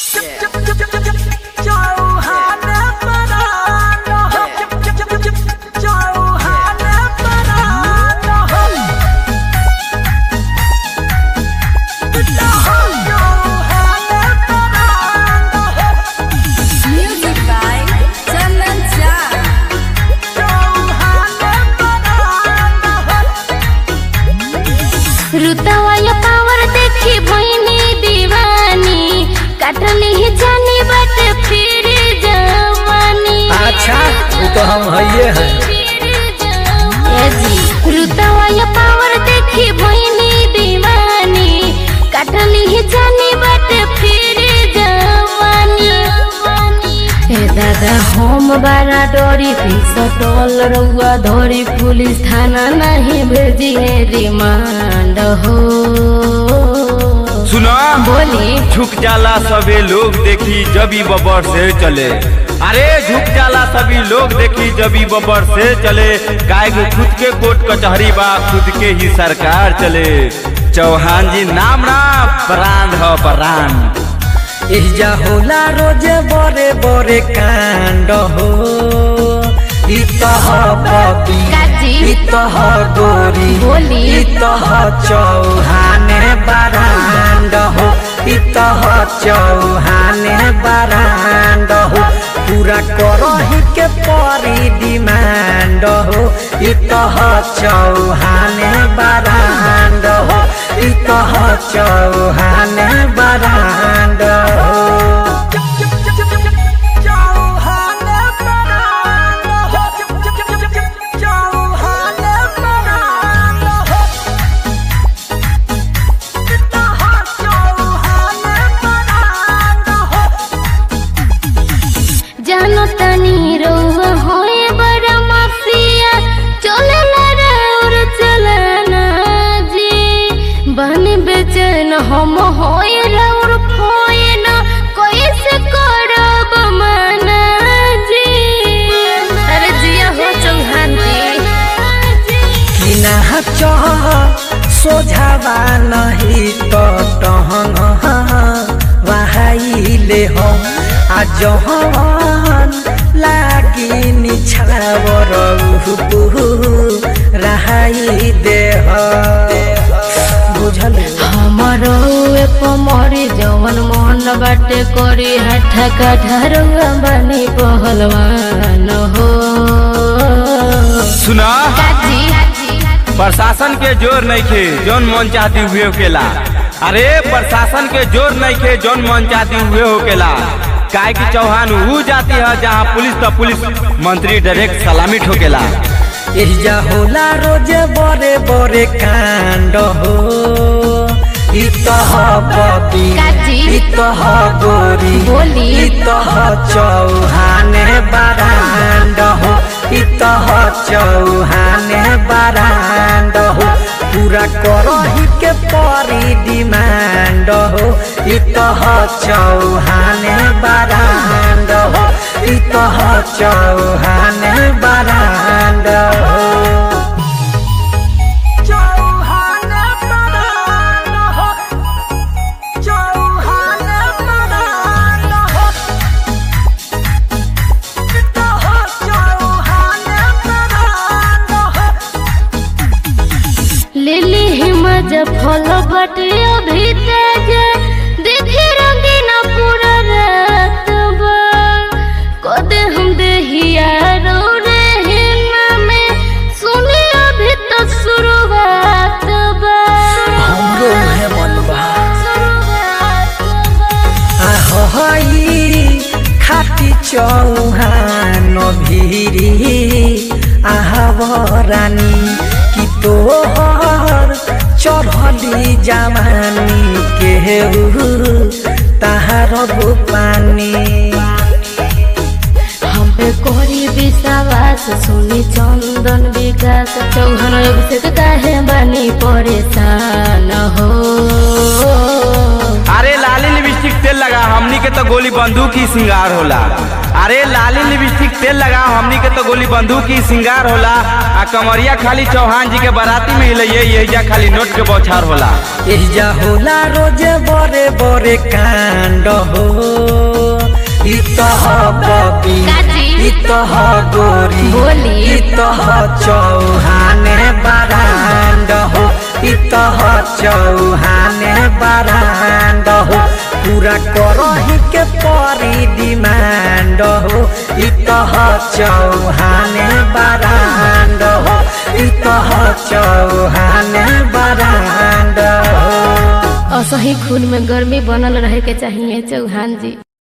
Music by Chandan Jha. रुतवाया power देखी भइनी दीवानी काटली ही जानी बट फिर जवानी अच्छा वो तो हम हइये हैं ए जी रुतवाया पावर देखी भइनी दीवानी काटली ही जानी बट फिर जवानी ए दादा हम बारा डोरी फिस टोल रउआ धोरी पुलिस थाना नहीं भेजिए रिमांड हो सुना बोली झुक जाला सभी लोग देखी जबी बबर से चले अरे झुक जाला सभी लोग देखी जबी बबर से चले गाय को खुद के कोर्ट कचहरी बा खुद के ही सरकार चले चौहान जी नाम ना ब्रांड ह ब्रांड इजा होला रोजे बड़े बड़े कांड हो इतह पपी काजी इतह गोरी बोली। इतह चौहाने बरांड हो इतह चौहाने बरांड हो पूरा करही के परी डिमांड हो इतह चौहाने बरांड हो इतह चौहाने बरांड हो जानो तनी रउआ होए बड़ा माफिया चले ला और चलना जी बन बेचैन हम होए रउर खोए न कैसे करब मना जी अरे जिया हो चौहान जी किना चह सोझावा नहीं तो टहंग वहाइले हम आ जहन लागी निछावर रहाई देह बुझल हमारो पमरी जवन मन बाटे करी हठा कठरुआ बनी पहलवान हो सुना काजी प्रशासन के जोर नहीं खे जौन मन चाहती हुए होकेला अरे प्रशासन के जोर नहीं खे जौन मन चाहती हुए होकेला काय की चौहान वो जाती है जहाँ पुलिस तो पुलिस मंत्री डायरेक्ट सलामी ठोकेला एहिजा होला रोजे बड़े बड़े कांड हो इतह पपी काजी। इतह गोरी बोली। इतह चौहाने बरांड हो इतह चौहाने बरांड हो पूरा करही के परी डिमांड हो इतह चौहाने बरांड हो इतह चौहाने बरांड हो लिली हिमज फल बटे अभी तेज देखी रंगीन पूरा रात बा कदे हम देहिया रो रे हिना में सुनी अभी तो शुरुआत बा हमरो है मनबा शुरुआत बा आहई खाटी चौहान भिरी आहवरानी कि तोहर चढ़ली जवानी के ताहार पानी हम पे कोरी विश्वास सुनी चंदन विकास चौहान अभिषेक काहे बनी परेशान हो अरे लाली लिपस्टिक तेल लगा हमनी के तो गोली बंदूक ही सिंगार होला अरे लाली लिपस्टिक तेल लगा हमनी के तो गोली बंदूक ही सिंगार होला आ कमरिया खाली चौहान जी के बाराती में हिलैये यही खाली नोट के बौछार होला एहिजा होला रोजे बड़े बड़े कांड हो तह बबी काजी। ई तह गोरी बोली। ई तह चौहाने बरांड हो ई तह चौहाने बरांड हो पूरा करही के परी डिमांड हो ई तह चौहाने बरांड हो ई तह चौहाने बरांड हो असही खून में गर्मी बनल रहे के चाहिए चौहान जी